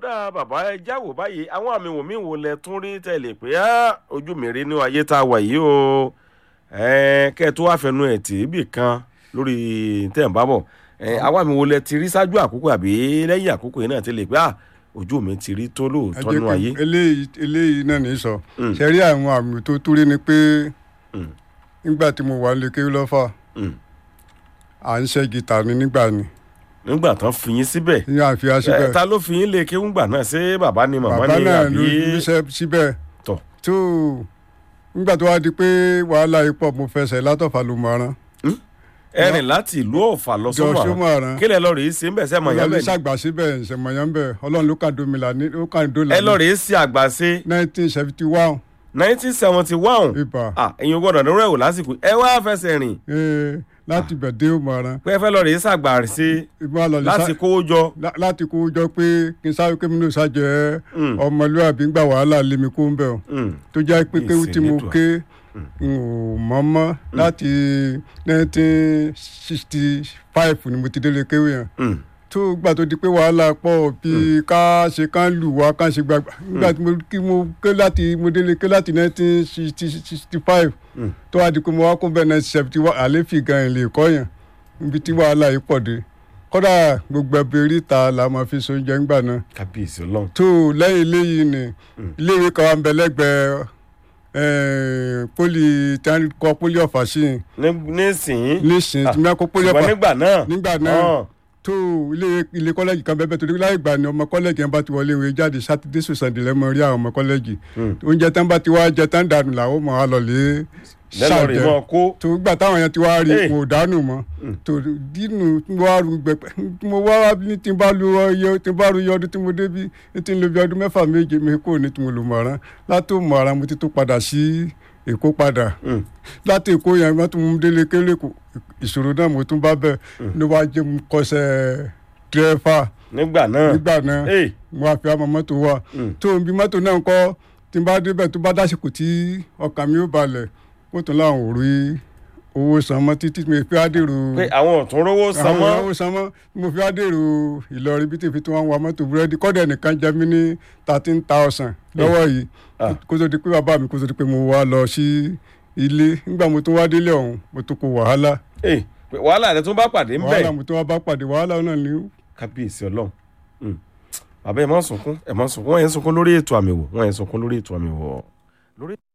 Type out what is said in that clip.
ọ̀dà bàbá ẹ jáwò báyìí àwọn àmì wò mí wò lẹ tún rí tẹ̀lé pé á ojú mi rí ní ayé tá a wà yìí o kẹ́ ẹ tó wá fẹnu ẹ̀ tì í bì kan lórí tẹ̀ ń bá bọ̀ àwọn àmì wò lẹ ti rí ṣáájú àkókò àbí lẹ́yìn àkókò yìí náà tẹ̀lé pé á ojú mi ti rí tó lóòótọ́ nínú ayé. eléyìí eléyìí náà ní sọ ṣe rí àwọn àmì tó túrí ni pé nígbà tí mo wà lè kéwì lọ́fà à ń ṣe gìtà ni nígbà ni nígbà tán fi yín síbẹ̀ ní àfihàn síbẹ̀ ta ló fi yín lé kéwùngbà náà ṣé bàbá ni màmá bàbá ni náà ló àbí ríṣẹ́ síbẹ̀ tọ̀ tó nígbà tó wá di pé wàhálà yìí pọ̀ mo fẹsẹ̀ látọ̀fà ló mọ̀ ọ́rán ẹrìn láti ìlú ọ̀fà lọ jọ sọ́mọ̀ sọmọ ọ̀rán kí lẹ lọ rèé sí ń bẹ̀ sẹ́ mọ̀ yá ọlọ́run bẹ̀ ni ṣàgbà síbẹ̀ ìṣẹ̀mọ̀yán ń bẹ̀ ọlọ́run ló kàn dómìnà ní ó kàn dólà ẹ lọ rèé sí àgbàṣe nineteen seventy one nineteen seventy one ibà ẹ̀yin gbọ́dọ̀ ní rẹ̀wò lásìkò ẹ wá fẹsẹ̀ rìn ee láti bẹ̀ dé òmò ọ̀rán pé ẹ fẹ́ lọ rèé sàgbàṣe ìbá lọ lè láti sá kówó jọ lá- láti kó jọ pé kí n sáré kémi náà ṣàjẹ́ Mm. ọmọlúwàbí ń gbà wàhálà lé mi kó ń bẹ̀ ọ́ Mm. tó jẹ́ pé kéwù tí mo Ìsìnlédùà. ké n ò mọ̀ mọ́ láti nineteen sixty five ni mo ti délé kéwù yẹn Mm. tó gbà tó di pé wàhálà pọ̀ bí ká ṣe ká lù wá ká ṣe gbàgbà nígbà tí mo kí mo ké láti mo délé ké láti nineteen sixty five Mm. tó wá di pé mo wá kó bẹ́ẹ̀ nineteen seventy one àléfì gan ẹ̀ lè kọ́ yẹn níbi tí wàhálà yìí pọ̀ dé kódà gbogbo ẹbí oríta la máa fi so oúnjẹ ńgbà náà kábíyèsí ọlọ́run tó lẹ́yìn eléyìí ni iléèwé kan wà ń bẹ lẹ́gbẹ̀ẹ́ eh, poli tí wọ́n kọ́ poli ọ̀fà sí i Ní- nísìnyí nísìnyí tí wọ́n kọ́ poli ṣùgbọ́n ọ̀fà nígbà náà nígbà náà Ah. tó ilé ilé kọ́lẹ́jì kan bẹ́ẹ̀ bẹ́ẹ̀ torí láì gbà ni ọmọ kọ́lẹ́jì yẹn bá ti wọlé ìwé jáde sátidé sòsàndì lẹ́mọ rí àwọn ọmọ kọ́lẹ́jì Mm. oúnjẹ tán bá ti wá jẹ tán dànù làwọn mọ̀ á lọ lé lẹ́lọ́ rèé mọ́ kó tó gbà táwọn yẹn ti wá rí Hey. kò dánù mọ́ tó dínú tí mo wá ru gbẹpẹ tí mo wá wá ní tí n bá lu ọyọ tí n bá ru iye ọdún tí mo débi ní tí n lo bí ọdún mẹ́fà méje mi kò ní tí mo lò mọ̀ràn látò mọ̀ràn mo ti tó padà sí èkó padà Mm. láti èkó yẹn wọ́n tún mú délé kélé kù ìṣòro náà mo tún bá bẹ̀ ló wá jẹ́ mo kọsẹ̀ dírẹ́fà nígbà náà nígbà náà Hey. mo wá fi àmọ́ mọ́tò wà Mm. tó ń bi mọ́tò náà ń kọ́ tí n bá débẹ̀ tó bá dásìkò tí ọkàn mi ó balẹ̀ ó tún láwọn ò rí owó san mọ́ títí mi fi àdèrò pé àwọn ọ̀tún rówó san àwọn mọ́ owó san mọ́ mo fi àdèrò Ìlọrin bí tèmi tí wọ́n ń wa mọ́tò búrẹ́dì kọ́dẹ̀ nìkan jẹ mí ní thirteen thousand lọ́wọ́ yìí Ah. kó tó di pé bàbá mi kó tó di pé mo wá lọ sí ilé nígbà mo tún wá délé ọ̀hún mo tún kó wàhálà Eh, pé wàhálà rẹ tún bá pàdé ń bẹ̀ wàhálà mo tún wá bá pàdé wàhálà náà ní kábíyèsí ọlọ́run Mm. bàbá ẹ má sunkún ẹ má sunkún wọn yẹn sunkún lórí ètò àmì wò wọn yẹn sunkún lórí ètò àmì wò lórí.